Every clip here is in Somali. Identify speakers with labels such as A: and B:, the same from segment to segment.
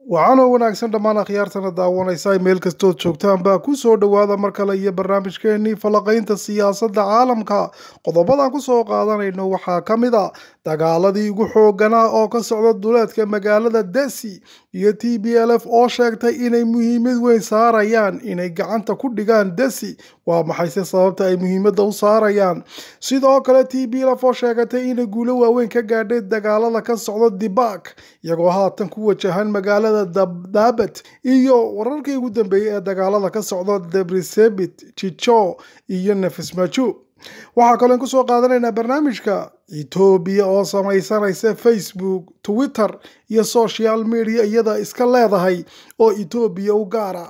A: waxaanoo wanaagsan dhammaan akhyaartana daawanaysa meel kastood joogtaan baa ku soo dhowaada mar kale iyo barnaamijkeenii falaqaynta siyaasadda caalamka qodobadaan ku soo qaadanayno waxaa ka mid a dagaaladii ugu xooganaa oo ka socda duleedka magaalada desi iyo t b l f oo sheegtay inay muhiimad weyn saarayaan inay gacanta ku dhigaan desi waa maxayse sababta ay muhiimadda u saarayaan sidoo kale t b l f oo sheegatay inay guulo waaweyn ka gaadhay dagaalada ka socda dibak iyagoo haatan ku wajahan magaalada dabdabat iyo wararkii ugu dambeeyey ee dagaalada ka socda debrisebit jijo iyo nefismaju waxaa kaloo in kusoo qaadanaynaa barnaamijka etoobiya oo samaysanaysa facebook twitter iyo social media iyada iska leedahay oo etoobiya u gaara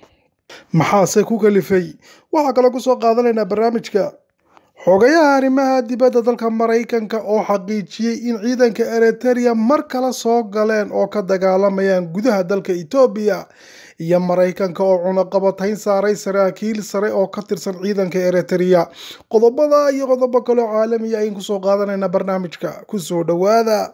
A: maxaase ku kalifay waxaa kaloo kusoo qaadanaynaa barnaamijka xogayaha arrimaha dibadda dalka maraykanka oo xaqiijiyey in ciidanka eriteria mar kale soo galeen oo ka dagaalamayaan gudaha dalka etoobiya iyo maraykanka oo cunaqabatayn saaray saraakiil sare oo ka tirsan ciidanka eriteria qodobada iyo qodobo kaleo caalamiya ayn kusoo qaadanayna barnaamijka kusoo dhowaada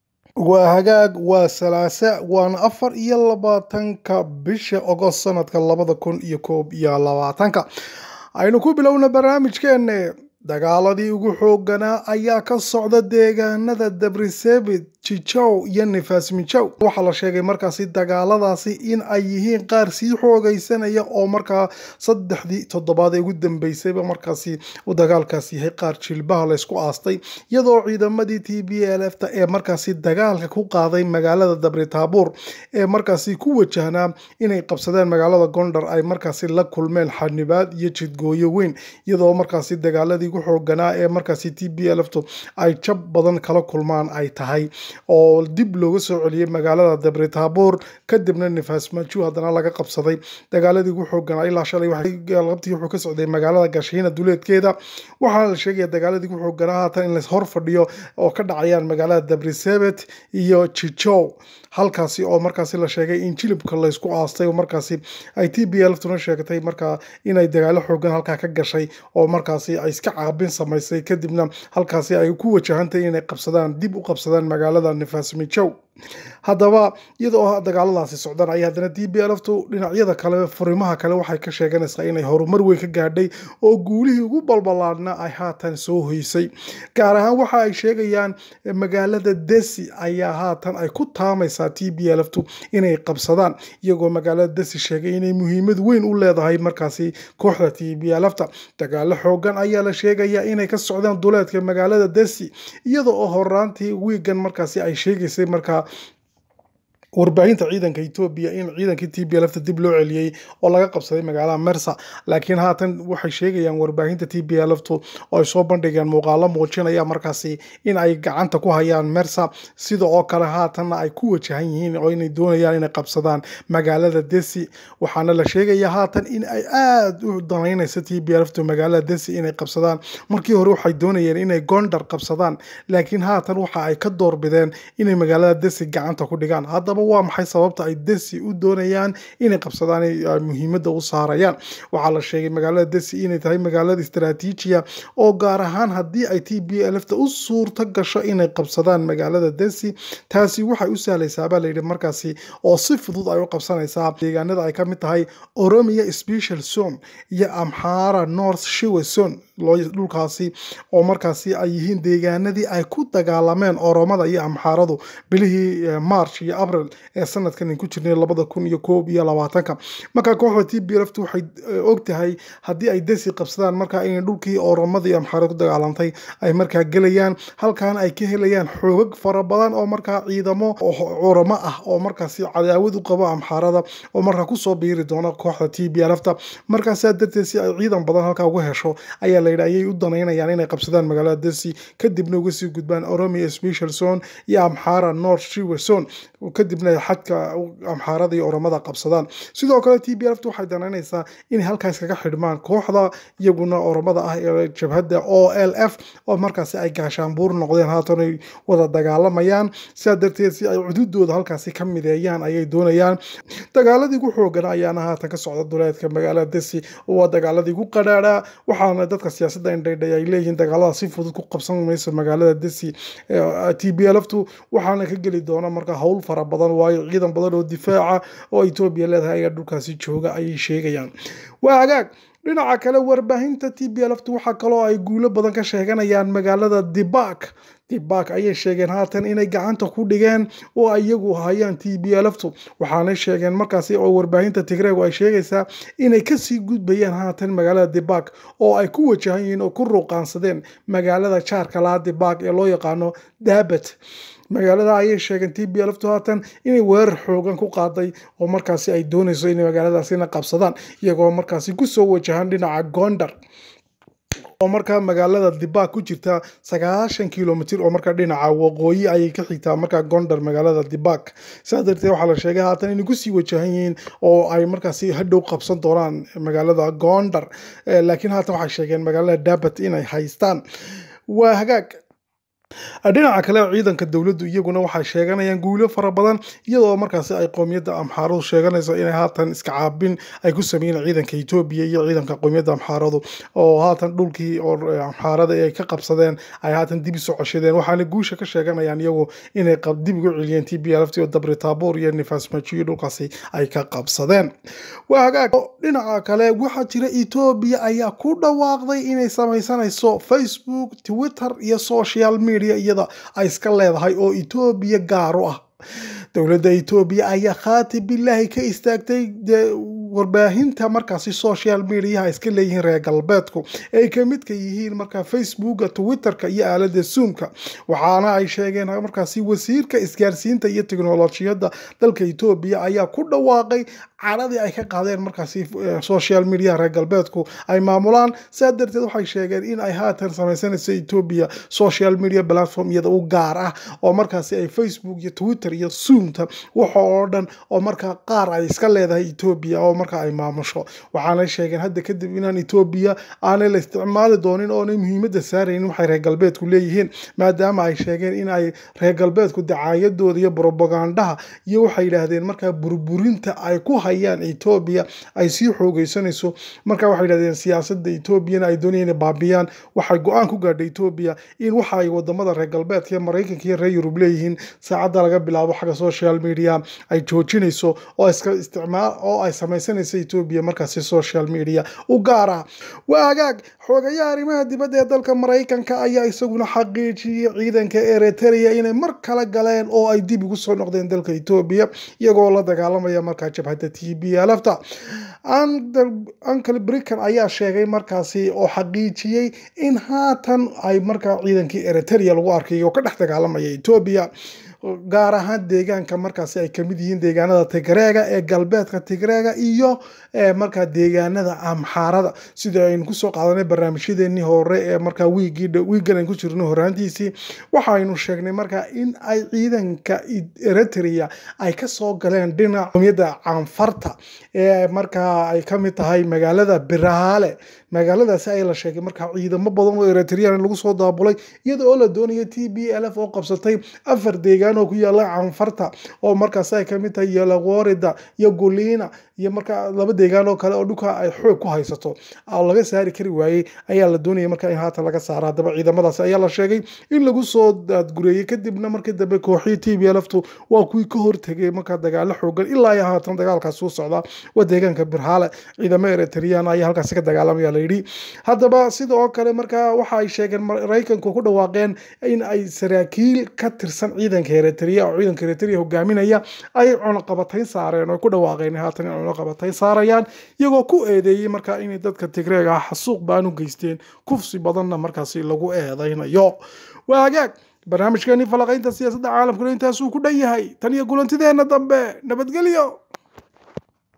A: waa hagaag waa salaasa waana afar iyo labaatanka bisha ogost sanadka labada kun iyo koob iyo labaatanka aynu ku bilowna barnaamijkeenne dagaaladii ugu xooganaa ayaa ka socda deegaanada dabrisebit jijow iyo nefasmijow waxaa la sheegay markaasi dagaaladaasi in ay yihiin qaar sii xoogaysanaya oo markaa saddexdii toddobaad ee ugu dambeysayba markaasi uu dagaalkaas yahay qaar jilbaha laysku aastay iyadoo ciidamadii t b l f ta ee markaasi dagaalka ku qaaday magaalada dabritaabuur ee markaasi ku wajahnaa inay qabsadeen magaalada gondar ay markaasi la kulmeen xanibaad iyo jidgooyo weyn iyadoo markaasi dagaaladii ugu xooganaa ee markaasi t b l f tu ay jab badan kala kulmaan ay tahay oo dib looga soo celiyey magaalada dabritaabuur kadibna nefasmaju haddana laga qabsaday dagaaladii ugu xooganaa ilaa shalay qabtii wuxuu ka socday magaalada gashiina duleedkeeda waxaana la sheegaya dagaaladii ugu xooganaa haatan in la hor fadhiyo oo ka dhacayaan magaalada dabrisebet iyo jijow halkaasi oo markaasi la sheegay in jilibka laysku aastay oo markaasi ay t b l tuna sheegtay markaa inay dagaalo xoogan halkaa ka gashay oo markaasi ay iska caabin samaysay kadibna halkaasi ay ku wajahantahy inay qabsadaan dib u qabsadaan magaalada nefasmijow haddaba iyadoo dagaaladaasi socdaan ay haddana t b l ftu dhinacyada kale furimaha kale waxay ka sheeganaysaa inay horumar weyn ka gaadhay oo guulihii ugu balbalaadna ay haatan soo hoysay gaar ahaan waxa ay sheegayaan magaalada desi ayaa haatan ay ku taamaysaa t b l ftu inay qabsadaan iyagoo magaalada desi sheegay inay muhiimad weyn u leedahay markaasi kooxda t b l fta dagaalo xoogan ayaa la sheegayaa inay ka socdaan duleedka magaalada desi iyada oo horaantii wiigan markaasi ay sheegaysay markaa warbaahinta ciidanka etoobiya in ciidankii t b lfta dib loo celiyey oo laga qabsaday magaalada mersa laakiin haatan waxay sheegayaan warbaahinta t b lftu oo ay soo bandhigeen muuqaalo muujinaya markaasi in ay gacanta ku hayaan mersa sida oo kale haatanna ay ku wajahan yihiin oo inay doonayaan inay qabsadaan magaalada desi waxaana la sheegaya haatan in ay aada u danaynayso t b lftu magaalada desi inay qabsadaan markii hore waxay doonayeen inay gondar qabsadaan laakiin haatan waxa ay ka doorbideen inay magaalada desi gacanta ku dhigaan haddaba waa maxay sababta ay desi u doonayaan inay qabsadaan muhiimadda u saarayaan waxaa la sheegay magaalada desi inay tahay magaalada istaraatiijiya oo gaar ahaan haddii ay t b lfta u suurto gasho inay qabsadaan magaalada desi taasi waxay u sahlaysaabaa layidhi markaasi oo si fudud ay u qabsanaysaa deegaanada ay ka mid tahay oromia special zone iyo amxara north shiwe zone dhulkaasi oo markaasi ay yihiin deegaanadii ay ku dagaalameen oromada iyo amxaaradu bilihii march iyo abril ee sanadkan ku jirnay labada kun iyo koob iyo labaatanka markaa kooxda t b lft waxay og tahay haddii ay desi qabsadaan markaa inay dhulkii oromada iyo amxaarada ku dagaalantay ay markaa gelayaan halkaana ay ka helayaan xoogag fara badan oo markaa ciidamo oramo ah oo markaasi cadaawad u qabo amxaarada oo markaa kusoo biiri doona kooxda t b lfta markaasaa darteed si ay ciidan badan halkaa uga hesho ayaa layidhi ayay u danaynayaan inay qabsadaan magaalada desi kadibna uga sii gudbaan oromia special zone iyo amxara north shiwe zone kadibna xadka amxaarada iyo oromada qabsadaan sidoo kale t b lft waxay danaynaysaa inay halkaas kaga xidhmaan kooxda iyaguna oromada ah ee jabhadda o l f oo markaasi ay gaashaanbuur noqdeen haatan ay wada dagaalamayaan sidaa darteed si ay cududooda halkaasi ka mideeyaan ayay doonayaan dagaaladii ugu xoogan ayaana haatan ka socda duleedka magaalada desi waa dagaaladii ugu qadhaadhaa waxaana dadka siyaasadda indhaydhay ay leeyihiin dagaalada si fudud ku qabsan mayso magaalada desi t b lftu waxaana ka geli doona marka howl fara badan waayo ciidan badan oo difaaca oo etoobiya leedahay ayaa dhulkaasi jooga ayay sheegayaan waa hagaag dhinaca kale warbaahinta t b lftu waxaa kaloo ay guulo badan ka sheeganayaan magaalada dibak dibak ayay sheegeen haatan inay gacanta ku dhigeen oo iyagu hayaan t b lftu waxaanay sheegeen markaasi oo warbaahinta tigreegu ay sheegaysaa inay kasii gudbayaan haatan magaalada dibak oo ay ku wajahan yihiin oo ku ruuqaansadeen magaalada jaarka laha dibak ee loo yaqaano dabat magaalada ayay sheegeen t b lftu haatan inay weerar xoogan ku qaaday oo markaasi ay doonayso inay magaaladaasina qabsadaan iyagoo markaasi kusoo wajahan dhinaca gondar oo markaa magaalada dibak ku jirta sagaashan kilomitr oo markaa dhinaca waqooyi ayay ka xigtaa markaa gondar magaalada dibak sidaas darteed waxaa la sheegay haatan inay kusii wajahan yihiin oo ay markaasi hadhow qabsan doonaan magaalada gondar laakiin haatan waxay sheegeen magaalada dabat inay haystaan waa hagaag dhinaca kale ciidanka dowladdu iyaguna waxay sheeganayaan guulo fara badan iyadoo markaasi ay qoomiyadda amxaaradu sheeganayso inay haatan iska caabin ay ku sameeyeen ciidanka etoobiya iyo ciidanka qoomiyadda amxaaradu oo haatan dhulkii oo amxaarada ay ka qabsadeen ay haatan dib isu coshadeen waxaana guusha ka sheeganayaan iyagu inay dib ugu celiyeen t b lft oo dabri taabuur iyo nifaas majiyo dhulkaasi ay ka qabsadeen waa hagaag dhinaca kale waxaa jira etoobiya ayaa ku dhawaaqday inay samaysanayso facebook twitter iyo social media iyada ay iska leedahay oo etoobiya gaar u ah dowladda etoobiya ayaa khaati bilaahi ka istaagtay warbaahinta markaasi social mediaha iska leeyihiin reer galbeedku ay ka midka yihiin markaa facebooka twitterka iyo aalada zoomka waxaana ay sheegeen markaasi wasiirka isgaarsiinta iyo teknolojiyadda dalka etoobiya ayaa ku dhawaaqay caradii ay ka qaadeen markaasi social media reer galbeedku ay maamulaan saa darteed waxay sheegeen in ay haatan samaysanayso etoobiya social media platform iyada u gaar ah oo markaasi ay facebook iyo twitter iyo zoomta waxa oo dhan oo markaa qaar ay iska leedahay etoobiya oo marka ay maamusho waxaanay sheegeen hadda kadib inaan etoobiya aanay la isticmaali doonin oonay muhiimadda saaraynin waxay reer galbeedku leeyihiin maadaama ay sheegeen in ay reer galbeedku dacaayadooda iyo bropagandaha iyo waxay yidhaahdeen markaa burburinta ay ku hayaan etoobiya ay sii xoogeysanayso marka waxay yidhahdeen siyaasadda etoobiyana ay doonayeen inay baabiyaan waxay go-aan ku gaadhay etoobiya in waxa ay wadamada reer galbeedka iyo maraykanka iyo reer yurub leeyihiin saacadda laga bilaabo xagga social media ay joojinayso oo iska isticmaal oo ay samaysanayso etoobiya markaasi social media u gaar ah waa hagaag xoogayaha arrimaha dibadda ee dalka maraykanka ayaa isaguna xaqiijiyey ciidanka eritrea inay mar kale galeen oo ay dib ugu soo noqdeen dalka etoobiya iyagoo la dagaalamaya markaa jabhadda t b lfta uncle brican ayaa sheegay markaasi oo xaqiijiyey in haatan ay markaa ciidankii eritrea lagu arkay oo ka dhex dagaalamaya etoobiya gaar ahaan deegaanka markaasi ay kamid yihiin deegaanada tigreega ee galbeedka tigreega iyo markaa deegaanada amxaarada sida aynu kusoo qaadanay barnaamijyadeenii hore ee markaa wiigan aynu ku jirno horaantiisii waxaynu sheegnay markaa in ay ciidanka eritrea ay kasoo galeen dhinaca qomiyadda canfarta ee markaa ay kamid tahay magaalada biraale magaaladaasi ayaa la sheegay markaa ciidamo badan oo eritrean lagu soo daabulay iyada oo la doonaya t b lf oo qabsatay afar deegaan oo ku yaala canfarta oo markaas ay kamid tahay yelaworida iyo gulina iyo markaa laba deegaan oo kale oo dhulka ay xoog ku haysato oo laga saari kari waayey ayaa la doonaya markaa in haatan laga saara haddaba ciidamadaasi ayaa la sheegay in lagu soo daadgureeyey kadibna markii dambe kooxii t b lftu waa kuwii ka hortegay markaa dagaalo xoogan ilaa iyo haatan dagaalkaas suu socdaa waa deegaanka birhaale ciidamo eritrean ayaa halkaasi ka dagaalamaya layidhi haddaba sida oo kale markaa waxa ay sheegeen maraykanku ku dhawaaqeen in ay saraakiil ka tirsan ciidanka eritrea oo ciidanka eritrea hogaaminaya ay cunaqabatayn saareen oo ku dhawaaqeen haatan in cunaqabatayn saarayaan iyagoo ku eedeeyey markaa inay dadka tigreega ah xasuuq baan u geysteen kufsi badanna markaasi lagu eedaynayo waa hagaag barnaamijkeeni falaqaynta siyaasadda caalamkuna intaasuu ku dhan yahay tan iyo kulantideenna dambe nabadgelyo